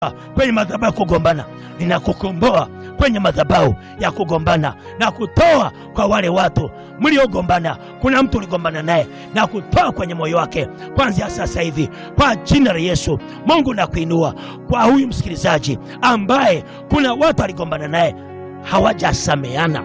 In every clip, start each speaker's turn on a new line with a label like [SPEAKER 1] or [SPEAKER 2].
[SPEAKER 1] kwenye madhabahu ya kugombana, ninakukomboa kwenye madhabahu ya kugombana na kutoa kwa wale watu mliogombana. Kuna mtu uligombana naye na kutoa kwenye moyo wake kwanzia sasa hivi kwa jina la Yesu. Mungu nakuinua kwa huyu msikilizaji ambaye kuna watu aligombana naye hawajasameana.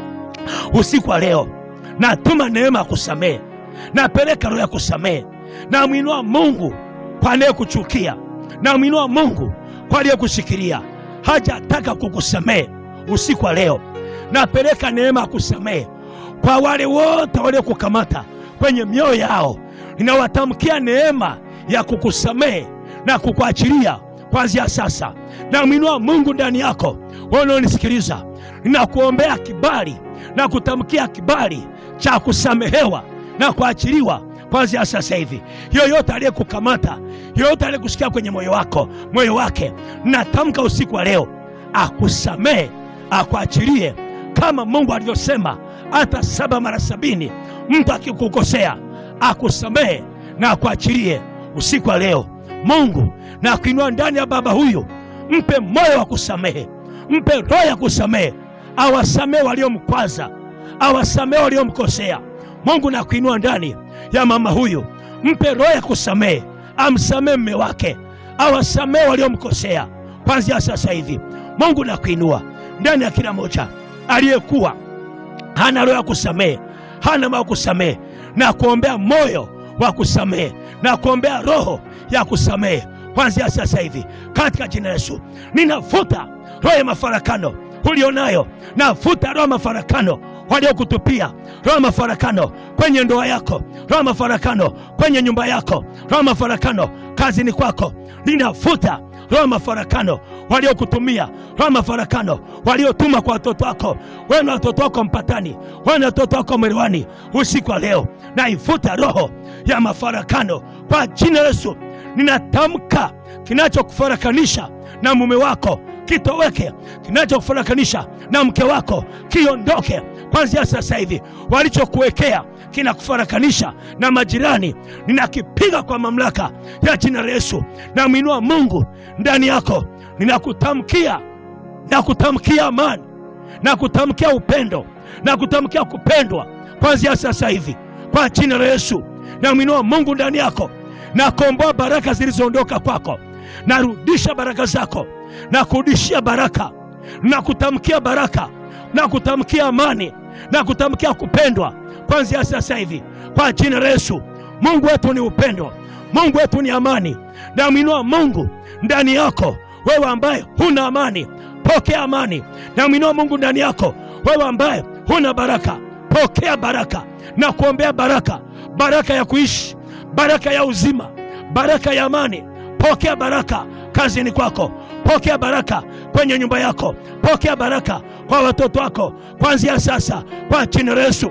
[SPEAKER 1] Usiku wa leo natuma neema ya kusamehe, napeleka roho ya kusamehe, namwinua Mungu kwa anayekuchukia, namwinua Mungu kwa aliyekushikilia hajataka kukusamehe. Usiku wa leo napeleka neema ya kusamehe kwa wale wote waliokukamata kwenye mioyo yao, ninawatamkia neema ya kukusamehe na kukuachilia kuanzia sasa. Namwinua Mungu ndani yako, wewe unaonisikiliza, ninakuombea kibali na kutamkia kibali cha kusamehewa na kuachiliwa kuanzia sasa hivi. Yoyote aliyekukamata, yoyote aliyekusikia kwenye moyo wako, moyo wake, natamka usiku wa leo akusamehe, akuachilie, kama Mungu alivyosema, hata saba mara sabini mtu akikukosea akusamehe na akuachilie. Usiku wa leo Mungu na kuinua ndani ya baba huyu, mpe moyo wa kusamehe, mpe roho ya kusamehe, awasamehe waliomkwaza, awasamehe waliomkosea. Mungu na kuinua ndani ya mama huyu, mpe roho ya kusamehe, amsamehe mme wake, awasamehe waliomkosea kwanzia sasa hivi. Mungu na kuinua ndani ya kila moja aliyekuwa hana roho ya kusamehe, hana moyo wa kusamehe, na kuombea moyo wa kusamehe, na kuombea roho ya kusamehe kwanzia sasa hivi katika jina la Yesu. Ninafuta roho ya mafarakano ulionayo, nafuta roho ya mafarakano waliokutupia, roho ya mafarakano kwenye ndoa yako, roho ya mafarakano kwenye nyumba yako, roho ya mafarakano kazini kwako, ninafuta roho ya mafarakano waliokutumia, roho ya mafarakano waliotuma kwa watoto wako. Wewe na watoto wako mpatani, wewe na watoto wako mwelewani. Usiku wa leo naifuta roho ya mafarakano kwa jina la Yesu. Ninatamka kinachokufarakanisha na mume wako kitoweke, kinachokufarakanisha na mke wako kiondoke kwanzia sasa hivi. Walichokuwekea kinakufarakanisha na majirani, ninakipiga kwa mamlaka ya jina la Yesu. Namwinua Mungu ndani yako, ninakutamkia na kutamkia amani na kutamkia upendo na kutamkia kupendwa kwanzia sasa hivi kwa jina la Yesu. Namwinua Mungu ndani yako, nakomboa baraka zilizoondoka kwako, narudisha baraka zako na kurudishia baraka na kutamkia baraka na kutamkia amani na kutamkia kupendwa kwanzia sasa hivi kwa jina la Yesu. Mungu wetu ni upendo, Mungu wetu ni amani. Namwinua Mungu ndani yako, wewe ambaye huna amani, pokea amani. Namwinua Mungu ndani yako, wewe ambaye huna baraka, pokea baraka na kuombea baraka, baraka ya kuishi, baraka ya uzima, baraka ya amani. Pokea baraka kazini kwako, pokea baraka kwenye nyumba yako, pokea baraka kwa watoto wako kuanzia sasa kwa jina la Yesu.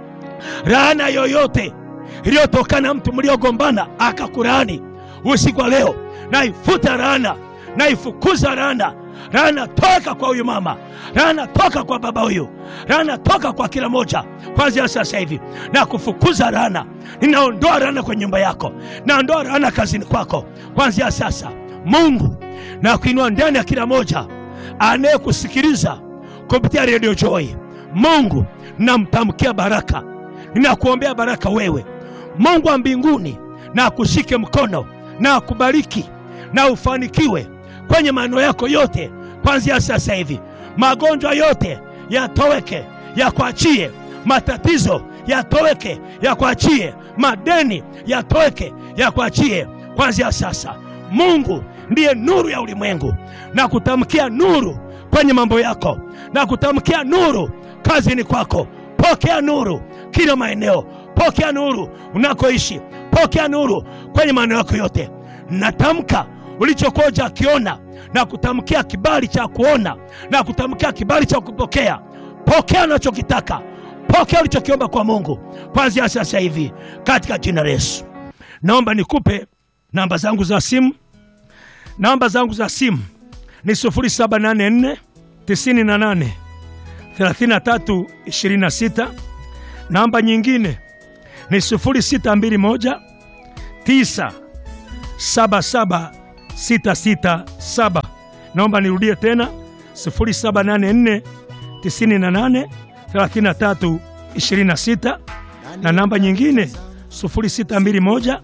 [SPEAKER 1] Laana yoyote iliyotokana na mtu mliogombana akakulaani usiku wa leo, naifuta laana, naifukuza laana. Laana toka kwa huyu mama, laana toka kwa baba huyu, laana toka kwa kila moja kwanzia sasa hivi, na kufukuza laana. Ninaondoa laana kwenye nyumba yako, naondoa laana kazini kwako kwanzia sasa. Mungu na kuinua ndani ya kila moja anayekusikiliza kupitia redio Joy. Mungu namtamkia baraka, ninakuombea baraka wewe. Mungu wa mbinguni na akushike mkono na akubariki na ufanikiwe kwenye maneno yako yote kwanzia sasa hivi. Magonjwa yote yatoweke, yakuachie. Matatizo yatoweke, yakuachie. Madeni yatoweke, yakuachie kwanzia sasa. Mungu ndiye nuru ya ulimwengu, na kutamkia nuru kwenye mambo yako, na kutamkia nuru kazini kwako. Pokea nuru kila maeneo, pokea nuru unakoishi, pokea nuru kwenye maeneo yako yote. Natamka ulichokuwa hujakiona na kutamkia kibali cha kuona na kutamkia kibali cha kupokea. Pokea unachokitaka, pokea ulichokiomba kwa Mungu kwanzia sasa hivi katika jina la Yesu. Naomba nikupe namba zangu za simu. Namba zangu za simu ni 0784 98 33 26. Namba nyingine ni 0621 977
[SPEAKER 2] 667. Naomba nirudie tena 0784 98 33 26 na namba nyingine 0621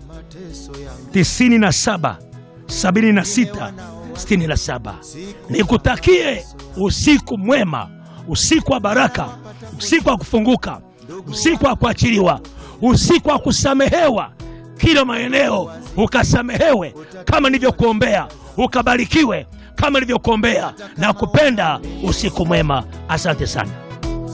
[SPEAKER 2] 97 76 67. Nikutakie usiku mwema, usiku wa baraka, usiku wa kufunguka, usiku wa kuachiliwa, usiku wa kusamehewa kila maeneo, ukasamehewe kama nilivyokuombea, ukabarikiwe kama nilivyokuombea, na kupenda usiku mwema. Asante sana.